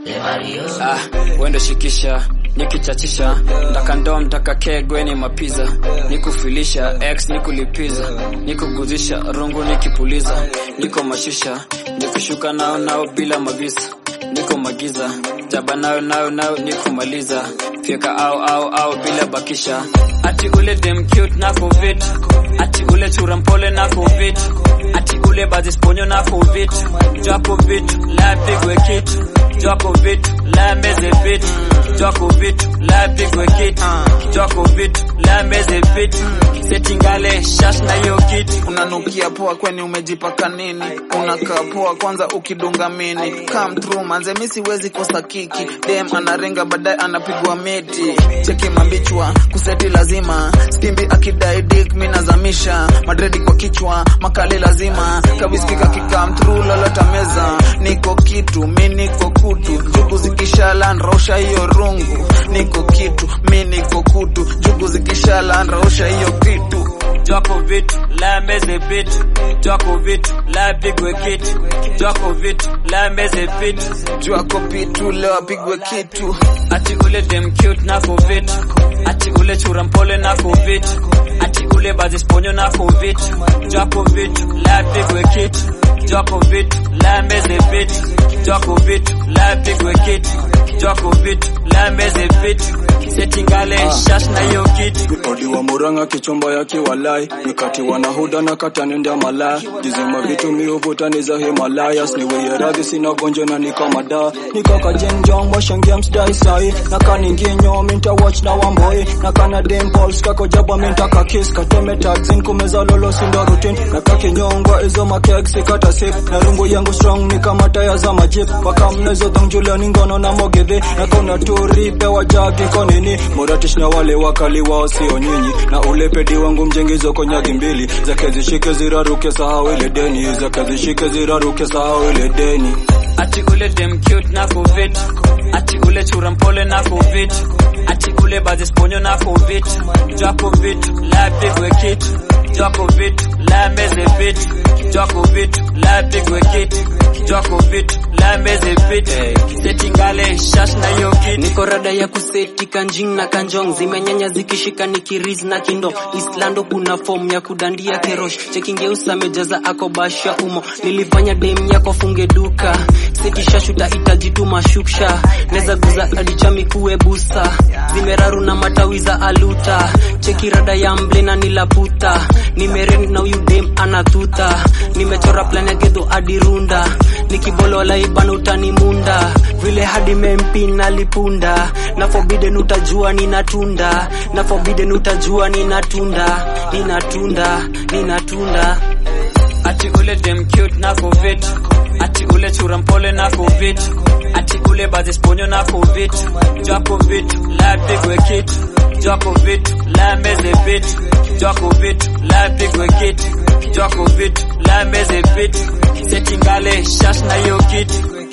Ah, wendo shikisha nikichachisha ndaka ndoo mtaka kegwe ni mapiza nikufilisha x nikulipiza nikuguzisha rungu nikipuliza niko mashisha nikushuka nao nao bila mavisa niko magiza jaba nayo nayo nayo nikumaliza fyeka au au au bila bakisha ati ule dem cute na covid ati ule chura mpole na covid ati ule bazisponyo na covid japo vitu la pigwe kitu japo vitu la meze vitu japo vitu la pigwe kitu japo vitu la meze vitu setingale shash na hiyo kitu unanukia poa kweni umejipaka nini unakaa poa kwanza ukidunga mini come through manze mi siwezi kosa kiki dem anarenga baadaye anapigwa meti cheki mambichwa kuseti lazima stimbi akidai dik mi nazamisha madredi kwa kichwa makali lazima kabiskika kikam through lolota meza niko kitu mi niko kutu jugu zikishala nrausha hiyo rungu niko kitu mi niko kutu jugu zikishala nrausha hiyo kitu Jwako vitu la meze vitu Jwako vitu la pigwe kitu Jwako vitu la meze vitu jwako pitu leo apigwe kitu Ati ule dem cute na covid Ati ule chura mpole na covid Ati ule bazisponyo na covid Jwako vitu la pigwe kitu Jwako vitu la meze vitu Jwako vitu la pigwe kitu Jwako vitu la meze vitu Setingale shash na hiyo kitu Odi wa Murang'a kichomba ya kiwalai Nikati wanahuda na kata nenda malaya Jizima vitu miuvuta ni za Himalayas Niweye radhi sina gonjwa na nika mada Nikaka jenjong washangia msdai sai Naka ninginyo minta watch na wamboi Naka na dimples kako jaba minta kakis Kateme taxin kumeza lolo sindo routine Naka kinyongwa izo makeg sikata sip Na rungu yangu strong ni kama taya za majip Waka mnezo dhong juliani ngono na mogedhe Naka unaturi pewa jagi konini Moratish na wale wakali wao sio nyinyi Na ule pedi wangu mjengizo konyagi mbili Zake zishike ziraruke sahau ile deni Zake zishike ziraruke sahau ile deni Ati ule dem cute na covid Ati ule chura mpole na covid Ati ule bazisponyo na covid Jwako vitu la pigwe kitu Jwako vitu la meze vitu Jwako vitu la pigwe kitu Jwako vitu la meze vitu Setingale shash na hiyo kitu niko rada ya kuseti kanjing na kanjong zimenyanya zikishika nikiriz na kindo islando kuna fom ya kudandia kerosh chekingeusa amejaza akobasha umo nilifanya dem yako funge duka setishashuta itajituma shuksha neza guza adichami kuwe busa zimeraru na matawi za aluta cheki rada ya mble na nilaputa nimeren na huyu dem anatuta nimechora plan ya gedho adirunda nikibolola ibana utanimunda vile hadi mempi nalipunda na forbidden utajua ninatunda na forbidden utajua ninatunda ninatunda ninatunda Ati ule dem cute na covid Ati ule chura mpole na covid Ati ule bazisponyo na covid Jwako vitu la pigwe kitu Jwako vitu la meze vitu Jwako vitu la pigwe kitu Jwako vitu la meze vitu Setingale shash na hiyo kitu